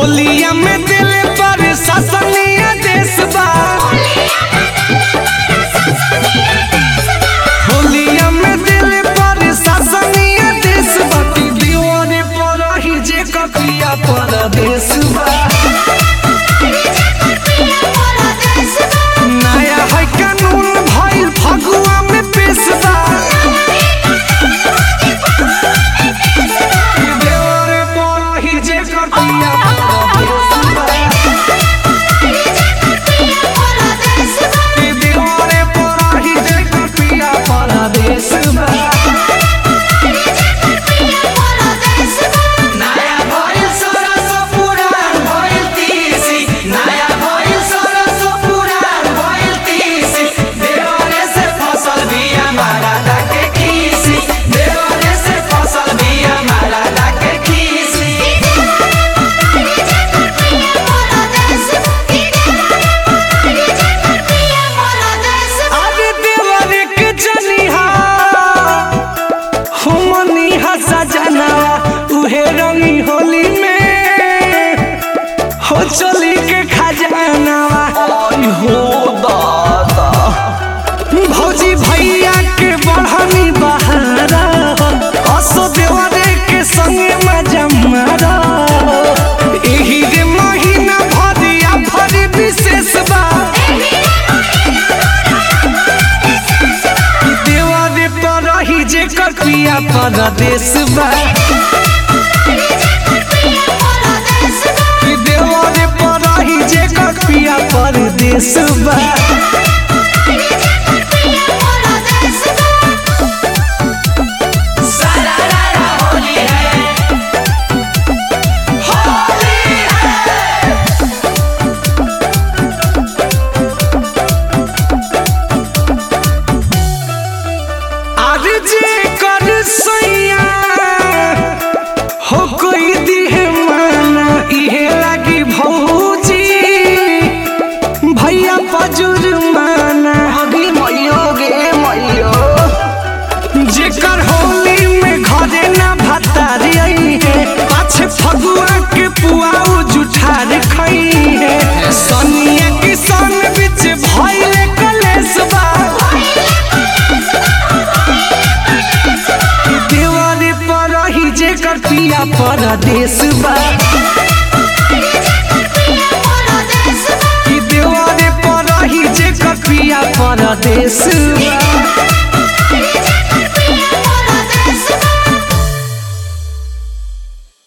होलिया में दिल पर ससनिया देश बा होलिया में दिल पर ससनिया देश बा ती दीवाने पर ही जे कपिया परदेश बा नया है कानून भइल फगुआ में पेश बा देवरे पर ही जे कपिया परदेश बा दीवाने पर ही जे कपिया परदेश बा नया भइल सरस पुराण भइल तीसी नया भइल सरस पुराण भइल तीसी देवरे से फसल बिया मारा लाके खीसी देवरे से फसल बिया मारा लाके खीसी अरे देवरे के जनिहा हमनी हसा जनावा उहे रंगी होली में हो चली के खजानावा आई हो दादा भौजी भैया के बढ़नी बहारा असो देवरे के संगे मजा मारा एही रे महीना भरिया भरी विशेष बा देवरे पर रही जे कपिया परदेश बा देवरे पर रही जे कपिया परदेश बा आगे जे कर सैया हो कोई दिहे माना इहे लागी भौजी भैया पजुर माना अभी मैयो गे मैयो जेकर होली में घरे ना भतारी आई है पाछे फगुआ के पुआऊ जुठार खई है सनिया किसान बिच भइले कलेश बा देवारे पर रही जे कर पिया परदेश बा कि देवारे पर रही जे कर पिया परदेश